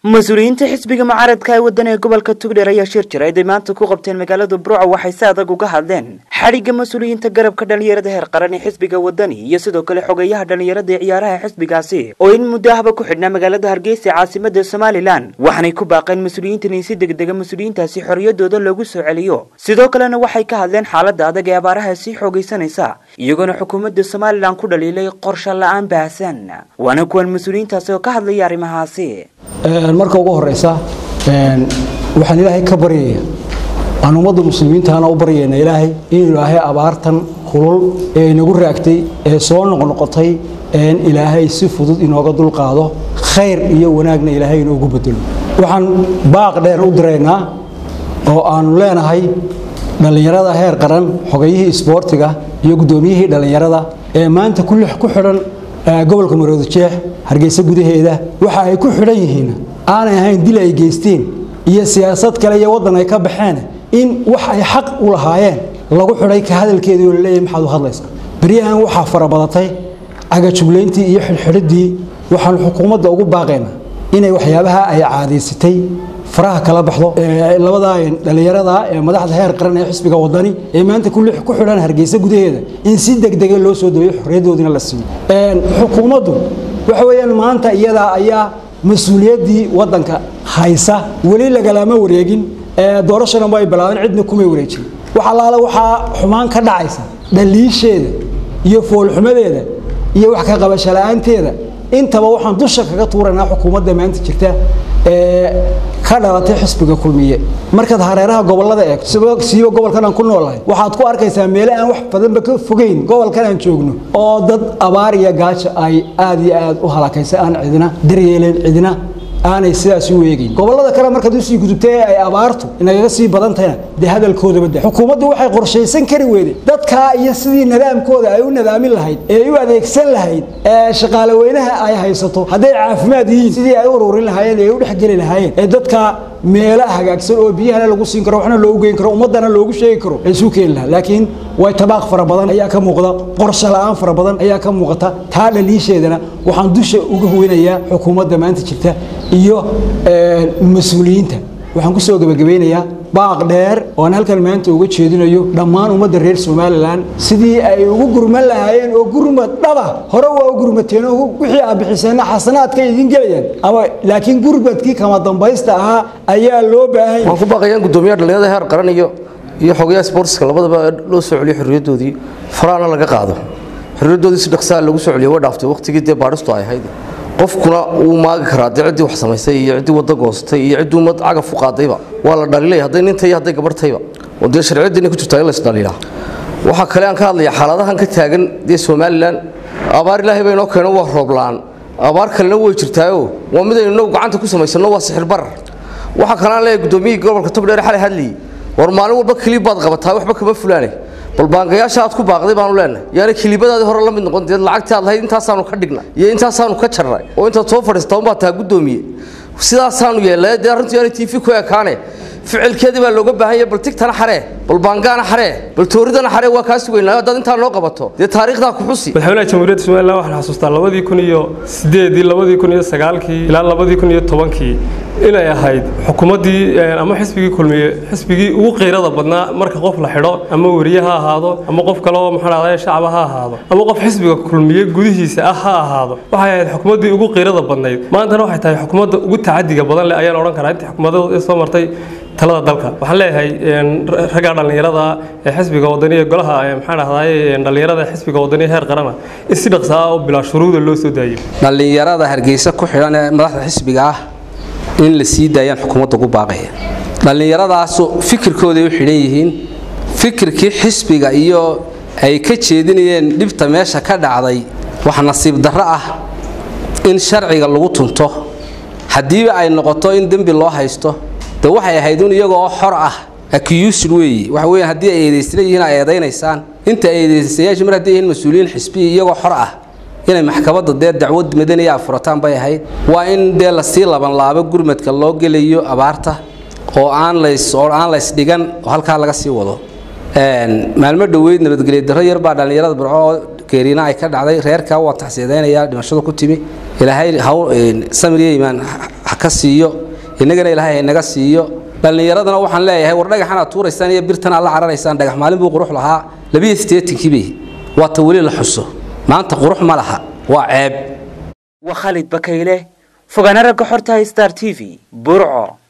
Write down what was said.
mas-uuliyiinta xisbiga mucaaradka ee waddan ee gobolka tugdheer ayaa shir jiray ay maanta ku qabteen magaalada burco waxay si adag uga hadleen xadhigga mas-uuliyiinta garabka dhallinyarada heer qaran ee xisbiga wadani iyo sidoo kale xogeeyaha dhallinyarada ee ciyaaraha xisbigaasi oo in muddo ahba ku xidhnaa magaalada hargeysa ee caasimada somalilan waxaanay ku baaqeen mas-uuliyiintan in si degdega mas-uuliyiintaasi xorriyadooda loogu soo celiyo sidoo kalena waxay ka hadleen xaaladda adag ee abaaraha sii xoogaysanaysa iyagoona xukuumadda somalilan ku dhaliilay qorshe la-aan baahsan waana kuwan mas-uuliyiintaasi oo ka hadlaya arrimahaasi marka ugu horeysa waxaan ilaahay ka baryaya aan ummadda muslimiintaana u baryayna ilaahay in ilaahay abaartan kulul ee inagu raagtay ee soo noqnoqotay in ilaahay si fudud inooga dulqaado khayr iyo wanaagna ilaahay inoogu bedelo waxaan baaq dheer u diraynaa oo aanu leenahay dhallinyarada heer qaran xogayihii isboortiga iyo guddoomiyihii dhallinyarada ee maanta ku xidhan gobolka marooda jeex hargeysa gudaheeda waxa ay ku xidhan yihiin aanay ahayn dil ay geysteen iyo siyaasad kale iyo waddan ay ka baxeen in wax ay xaq u lahaayeen lagu xidhay ka hadalkeedii oo laleeyahay maxaad u hadlaysaa beryahan waxaa farabadatay cagajuglayntii iyo xidhxidhiddii waxaanu xukuumadda ugu baaqaynaa inay waxyaabaha ay caadaysatay faraha kala baxdo labadaa dhallinyarada ee madaxda heer qaran ee xisbiga wadani ee maanta ku xidhan hargeysa gudaheeda in si degdega loo soo daweyo xorriyaddoodina la siiyo xukuumaddu waxa weeyaan maanta iyadaa ayaa mas-uuliyaddii waddanka haysa weli lagalama wareegin doorashana ma ay bilaabeen cidna kumay wareejin wax allaale waxaa xumaan ka dhacaysa dhaliisheeda iyo foolxumadeeda iyo wax ka qabasho la-aanteeda intaba waxaan dusha kaga tuuraynaa xukuumadda maanta jirta ee ka dhalatay xisbiga kulmiye markaad hareeraha gobolada eegto siiba gobolkan aan ku noolahay waxaad ku arkaysaa meele aan wax badanba ka fogeyn gobolkan aan joogno oo dad abaar iyo gaajo ay aad iyo aad u halakaysa aan cidina daryeelen cidina aanay sidaas u eegayn gobolada kale markaad usii gudubtay ee ay abaartu inagaga sii badan tahayna dee hadalkoodaba da xukuumaddu waxay qorshaysan kari weyday dadkaa iyo sidii nidaamkooda ay u nadaamin lahayd ee u adeegsan lahayd ee shaqaale weynaha ay haysato hadday caafimaad yihiin sidii ay u ururin lahaayeen ee u dhexgeli lahaayeen ee dadka meelo hagaagsan oo biyahana lagu siin karo waxna loogu geyn karo ummaddana loogu sheegi karo ay isu keeni lahaa laakiin way tabaaq fara badan ayaa ka muuqda qorshe la-aan fara badan ayaa ka muuqata taa dhaliisheedana waxaan dusha uga weynayaa xukuumadda maanta jirta iyo mas-uuliyiinta waxaan kusoo gebagabeynayaa baaq dheer oo aan halkan maanta uga jeedinayo dhammaan ummadda reer somalilan sidii ay ugu gurman lahaayeen oo gurmad dhaba hore waa u gurmateen oo wixii aad bixiseenna xasanaadka idiin gelayaan ama laakiin gurmadkii kama dambaysta ahaa ayaa loo baahan waan ku baaqayaan guddoomiyaha dhallinyarada heer qaran iyo iyo xogayaha sportska labadaba loo soo celiyo xorriyaddoodii faraana laga qaado xorriyaddoodii si dhaqsaa lagu soo celiyo way dhaaftay waqtigii dee baadhistu ay ahayd qofkuna wuu maagi karaa dee ciddii wax samaysay iyo ciddii wadda goostay iyo ciddii ummad cagaf u qaadayba waa la dhaliilay hadday ninta iyo hadday gabarhtayba oo dee sharciyaddii inay ku jirtaa in la isdhaliilaa waxaa kale aan ka hadlayaa xaaladahan ka taagan dee somalilan abaar ilaahay baa inoo keeno waa rooblaan abaar kalena way jirtaayoo waa midaynu inagu gacanta ku samaysanno waa sixir barar waxaa kaleaan leeyahay guddoomiyihii gobolka togdheer xalay hadlayay war maalin walba kiliib baad qabataa waxba kama fulaane bal baangayaasha aad ku baaqday baanu leenahay yaani kiliibadaadii hore la mid noqon deed lacagtii aad lahayd intaasaanu ka dhignay iyo intaasaanu ka jarnay oo intaad soo fadhiistaa unbaa taa guddoomiye sidaasaanu yeelnay dee arrintu yaani tv ku ekaane ficilkeedii baa looga baahan yahay bal tigtana xaree bal baangaana xaree bal tooridana xaree waa kaa sugaynaa haddaad intaa noo qabato dee taariikhdaa ku xusi madaxweynaha jamhuuriyadda somalilan waxaan xasuustaa labadii kun iyo sideedii labadii kun iyo sagaalkii ilaa labadii kun iyo tobankii inay ahayd xukuumaddii ama xisbigii kulmiye xisbigii ugu qiirada badnaa marka qof la xidho ama weriye ha ahaado ama qof kale oo maxaa dhahday shacaba ha ahaado ama qof xisbiga kulmiye gudihiisa ah ha ahaado waxay ahayd xukuumaddii ugu qiirada badnayd maantana waxay tahay xukuumadda ugu tacadiga badan leh ayaan odhan karaa intii xukuumadda soo martay talada dalka waxaan leeyahay ragga dhallinyarada ee xisbiga wadaniya golaha maxaa dhahday dhallinyarada xisbiga wadaniya heer qarana in si dhaqsa ah oo bilaa shuruuda loo soo daayo dhallinyarada hargeysa ku xidhan ee madaxda xisbiga ah in la sii daayaan xukuumadda ugu baaqaya dhallinyaradaasu fikirkooday u xidhan yihiin fikirkii xisbiga iyo ay ka jeedinayeen dhibta meesha ka dhacday wax nasiib darro ah in sharciga lagu tunto haddiiba ay noqoto in dembi loo haysto de waxay ahayd un iyagoo xor ah accused weeye waxa weeyaan haddii ay eedaysla yihiin ay eedaynaysaan inta eedaystayaashu mar hadday yihiin mas-uuliyiin xisbiya iyagoo xor ah inay maxkamadda dee dacwad madaniya furataan bay ahayd waa in dee lasii labanlaabo gurmadka loo gelayo abaarta oo aan lays oo aan lays dhigan oo halkaa laga sii wado maalmo dhoweyd nabadgelyo darro yar baa dhallinyarada burco oo geeriina ay ka dhacday reerkaa waan taxsiidaynayaa dhimashadu ku timi ilaahay haw samir iyo iimaan ha ka siiyo innagana ilaahay haynaga siiyo dhallinyaradana waxaan leeyahay war dhagaxan aad tuuraysaan iyo birtan aad la cararaysaan dhagax maalin buu qurux lahaa labiyo siddeetankii bay waa ta weli la xuso maanta qurux ma laha waa ceeb waa khalid bakayle fogaana ragga xorta star t v burco